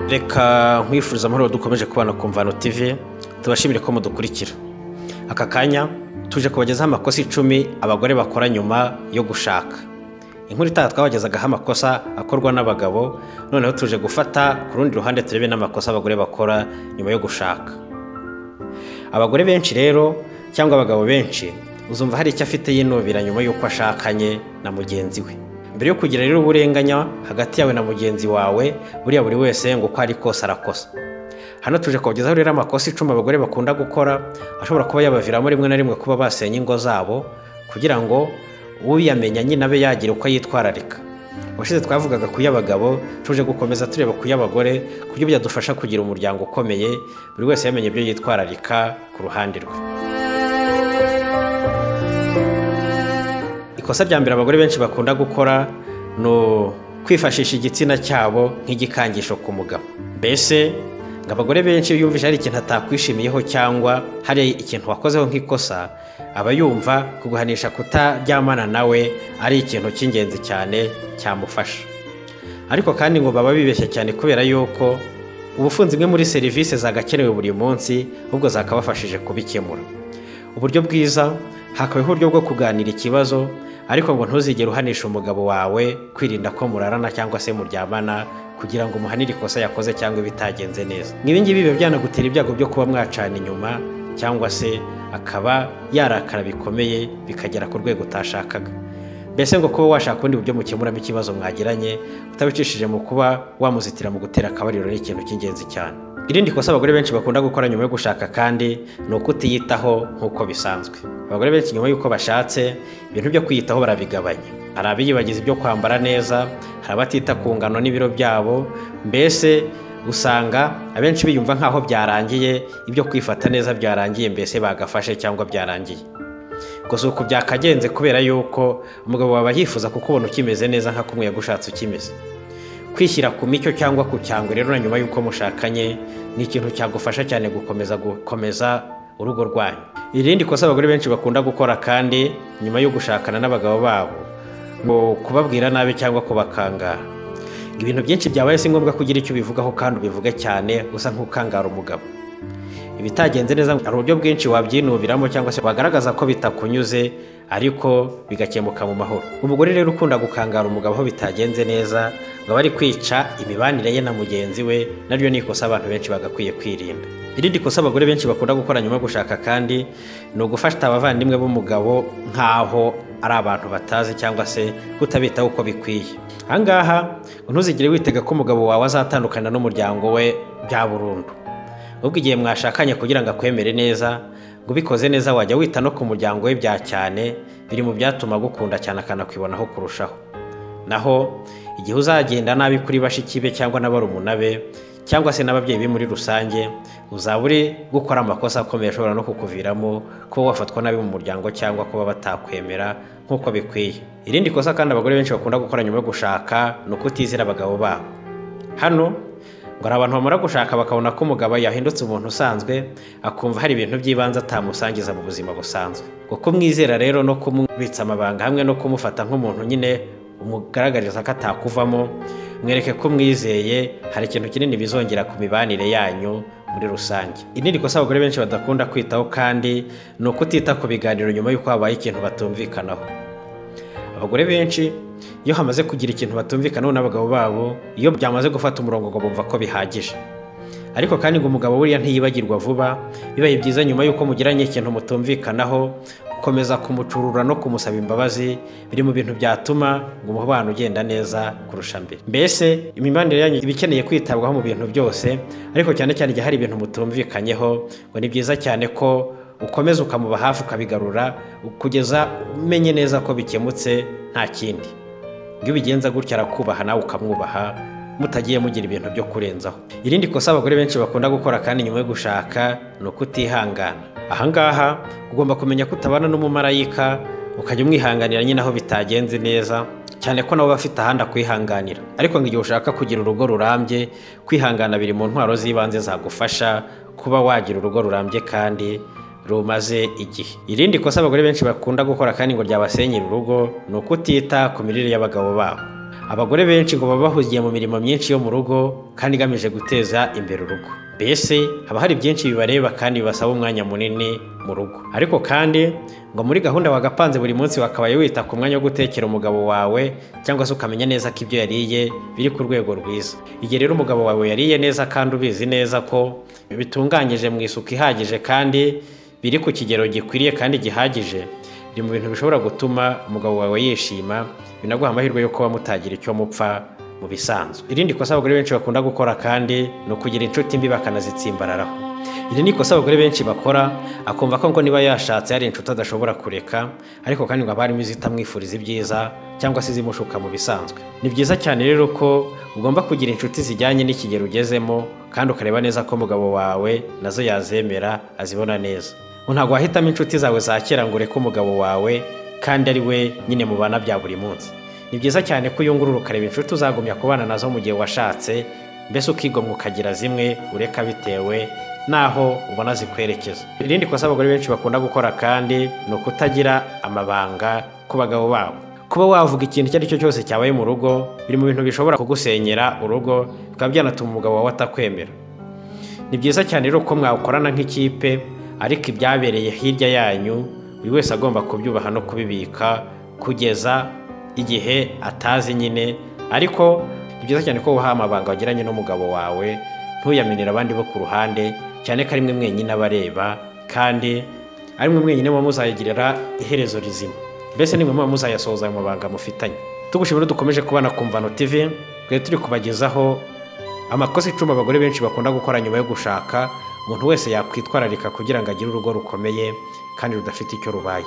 reka nkwifuriza amahoro dukomeje kubana ku mvano tv tubashimire ko mudukurikira aka kanya tuje kubagezaho amakosa icumi abagore bakora nyuma yo gushaka inkuru itaha twabagezaga amakosa akorwa n'abagabo noneho tuje gufata ku rundi ruhande turebe n'amakosa abagore bakora nyuma yo gushaka abagore benshi rero cyangwa abagabo benshi uzumva hari icyo afite yinubira nyuma y'uko ashakanye na mugenzi we mbere yo kugira rero uburenganya hagati yawe na mugenzi wawe buriya buri wese ngo uko ari kose arakosa hano tuje kubagezaho rero amakosa icumi abagore bakunda gukora ashobora kuba yabaviramo rimwe na rimwe kuba basenya ingo zabo kugira ngo uyamenya nyine abe yagira uko yitwararika ubushize twavugaga ku y'abagabo tuje gukomeza tureba ku y'abagore ku buryo byadufasha kugira umuryango ukomeye buri wese yamenye ibyo yitwararika ku ruhande rwe ikosa rya mbere abagore benshi bakunda gukora ni kwifashisha igitsina cyabo nk'igikangisho ku mugabo mbese ngo abagore benshi iyo yumvise hari ikintu atakwishimiyeho cyangwa hari ikintu wakozeho nk'ikosa aba yumva kuguhanisha kutaryamana nawe ari ikintu cy'ingenzi cyane cyamufasha ariko kandi ngo baba bibeshya cyane kubera yuko ubufunzi imwe muri serivisi zagakenewe buri munsi ahubwo zakabafashije kubikemura uburyo bwiza hakabaho uburyo bwo kuganira ikibazo ariko ngo ntuzigere uhanisha umugabo wawe kwirinda ko murarana cyangwa se muryamana kugira ngo umuhanire ikosa yakoze cyangwa ibitagenze neza nk'ibingibi biba byanagutera ibyago byo kuba mwacana inyuma cyangwa se akaba yarakara bikomeye bikagera ku rwego utashakaga mbese ngo kuba washaka ubundi buryo mukemuramo ikibazo mwagiranye utabicishije mu kuba wamuzitira mu gutera akabariro ni ikintu cy'ingenzi cyane irindi kosa abagore benshi bakunda gukora nyuma yo gushaka kandi ni ukutiyitaho nk'uko bisanzwe abagore benshi nyuma y'uko bashatse ibintu byo kwiyitaho barabigabanya hari abiyibagiza ibyo kwambara neza hari abatita ku ngano n'ibiro byabo mbese usanga abenshi biyumva nk'aho byarangiye ibyo kwifata neza byarangiye mbese bagafashe cyangwa byarangiye gusa uku byakagenze kubera yuko umugabo waba yifuza kukubona ukimeze neza nka kumwe yagushatse ukimeze kwishyira ku micyo cyangwa ku cyangwe rero na nyuma y'uko mushakanye ni ikintu cyagufasha cyane gukomeza gukomeza urugo rwanyu irindi kosa abagore benshi bakunda gukora kandi nyuma yo gushakana n'abagabo babo ngo kubabwira nabi cyangwa kubakangara ibintu byinshi byabaye si ngombwa ko ugira icyo ubivugaho kandi ubivuge cyane usa nk'ukangara umugabo ibitagenze neza hari uburyo bwinshi wabyinubiramo cyangwa se wagaragaza ko bitakunyuze ariko bigakemuka mu mahoro umugore rero ukunda gukangara umugabo aho bitagenze neza ngo aba ari kwica imibanire ye na mugenzi we naryo ni ikosa abantu benshi bagakwiye kwirinda irindi kosa abagore benshi bakunda gukora nyuma yo gushaka kandi ni ugufata abavandimwe b'umugabo nk'aho ari abantu batazi cyangwa se kutabitaho uko bikwiye ahangaha ntuzigire witega ko umugabo wawe azatandukana n'umuryango we bya burundu ubwo igihe mwashakanye kugira ngo akwemere neza ngo ubikoze neza wajya wita no ku muryango we bya cyane biri mu byatuma agukunda cyane akanakwibonaho kurushaho naho igihe uzagenda nabi kuri bashiki be cyangwa n'abarumuna be cyangwa se n'ababyeyi be muri rusange uzaba uri gukora amakosa akomeye ashobora no kukuviramo kuba wafatwa nabi mu muryango cyangwa kuba batakwemera nk'uko bikwiye irindi kosa kandi abagore benshi bakunda gukora nyuma yo gushaka ni ukutizera abagabo babo hano ngo hari abantu bamara gushaka bakabona ko umugabo yahindutse umuntu usanzwe akumva hari ibintu by'ibanze atamusangiza mu buzima busanzwe ngo kumwizera rero no kumubitsa amabanga hamwe no kumufata nk'umuntu nyine umugaragariza ko atakuvamo mwereke ko umwizeye hari ikintu kinini bizongera ku mibanire yanyu muri rusange irindi kosa abagore benshi badakunda kwitaho kandi ni ukutita ku biganiro nyuma y'uko habaye ikintu batumvikanaho abagore benshi iyo hamaze kugira ikintu batumvikanaho n'abagabo babo iyo byamaze gufata umurongo ngo bumva ko bihagije ariko kandi ngo umugabo buriya ntiyibagirwa vuba bibaye byiza nyuma y'uko mugiranye ikintu mutumvikanaho gukomeza kumucurura no kumusaba imbabazi biri mu bintu byatuma ngo umubano ugenda neza kurusha mbere mbese imibanire yanyu iba ikeneye kwitabwaho mu bintu byose ariko cyane cyane igihe hari ibintu mutumvikanyeho ngo ni byiza cyane ko ukomeza ukamuba hafi ukabigarura kugeza umenye neza ko bikemutse nta kindi iyo ubigenza gutya arakubaha nawe ukamwubaha mutagiye mugira ibintu byo kurenzaho irindi kosa abagore benshi bakunda gukora kandi nyuma yo gushaka ni ukutihangana ahangaha ugomba kumenya ko utabana n'umumarayika ukajya umwihanganira nyine aho bitagenze neza cyane ko nawe bafite ahandi akwihanganira ariko ngo igihe ushaka kugira urugo rurambye kwihangana biri mu ntwaro z'ibanze zagufasha kuba wagira urugo rurambye kandi rumaze igihe irindi kosa abagore benshi bakunda gukora kandi ngo ryabasenyera urugo ni ukutita ku mirire y'abagabo babo abagore benshi ngo baba bahugiye mu mirimo myinshi yo mu rugo kandi igamije guteza imbere urugo mbese haba hari byinshi bibareba kandi bibasaba umwanya munini mu rugo ariko kandi ngo muri gahunda wagapanze buri munsi wakabaye wita ku mwanya wo gutekera umugabo wawe cyangwa se ukamenya neza ko ibyo yariye biri ku rwego rwiza igihe rero umugabo wawe yariye neza kandi ubizi neza ko bitunganyije mu isuku ihagije kandi biri ku kigero gikwiriye kandi gihagije biri mu bintu bishobora gutuma umugabo wawe yishima binaguha amahirwe yo kuba mutagira icyo mupfa mu bisanzwe irindi kosa abagore benshi bakunda gukora kandi ni ukugira inshuti mbi bakanazitsimbararaho iri ni ikosa abagore benshi bakora akumva ko ngo niba yashatse hari inshuti adashobora kureka ariko kandi ngo haba harimo izitamwifuriza ibyiza cyangwa se izimushuka mu bisanzwe ni byiza cyane rero ko ugomba kugira inshuti zijyanye n'ikigero ugezemo kandi ukareba neza ko umugabo wawe nazo yazemera azibona neza ntabwo wahitamo inshuti zawe za kera ngo ureke umugabo wawe kandi ari we nyine mubana bya buri munsi ni byiza cyane ko uyungurura ukareba inshuti uzagumya kubana nazo mu gihe washatse mbese ukigomwa ukagira zimwe ureka bitewe n'aho ubona zikwerekeza irindi kosa abagore benshi bakunda gukora kandi ni ukutagira amabanga ku bagabo babo kuba wavuga ikintu icyo ari cyo cyose cyabaye mu rugo biri mu bintu bishobora kugusenyera urugo bikaba byanatuma umugabo wawe atakwemera ni byiza cyane rero ko mwakorana nk'ikipe ariko ibyabereye hirya yanyu buri wese agomba kubyubaha no kubibika kugeza igihe atazi nyine ariko ni byiza cyane ko wuha amabanga wagiranye n'umugabo wawe ntuyamenere abandi bo ku ruhande cyane ko arimwe mwenyine abareba kandi arimwe mwenyine muba muzayigirira iherezo rizima mbese nimwe muba muzayasohoza mu mabanga mufitanye tugushimira dukomeje kubana ku mvano tv twari turi kubagezaho amakosa icumi abagore benshi bakunda gukora nyuma yo gushaka umuntu wese yakwitwararika kugira ngo agire urugo rukomeye kandi rudafite icyo rubaye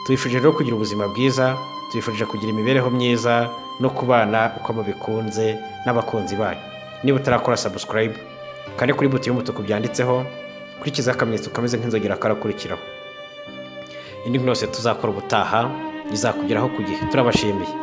tubifurije rero kugira ubuzima bwiza tubifurije kugira imibereho myiza no kubana uko mubikunze n'abakunzi banyu niba utarakora sabusikarayibu kane kuri buto y'umutuku byanditseho kurikiza akamenyetso kameze nk'inzogera karakurikiraho indi nkuru yose tuzakora ubutaha izakugeraho ku gihe turabashimiye